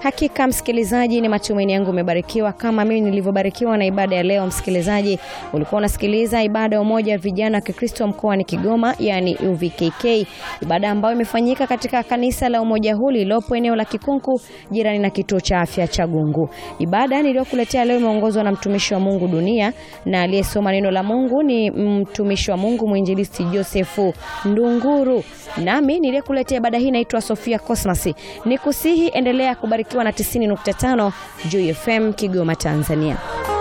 Hakika msikilizaji, ni matumaini yangu umebarikiwa kama mimi nilivyobarikiwa na ibada ya leo. Msikilizaji, ulikuwa unasikiliza ibada ya umoja wa vijana wa Kikristo mkoani Kigoma, yani UVKK, ibada ambayo imefanyika katika kanisa la umoja huu lililopo eneo la Kikunku, jirani na kituo cha afya cha Gungu. Ibada niliyokuletea leo imeongozwa na mtumishi wa Mungu Dunia, na aliyesoma neno la Mungu ni mtumishi wa Mungu mwinjilisti Josefu Ndunguru, nami niliyekuletea ibada hii naitwa Sofia Cosmas. Nikusihi endelea kubarikiwa na 90.5 Joy FM Kigoma, Tanzania.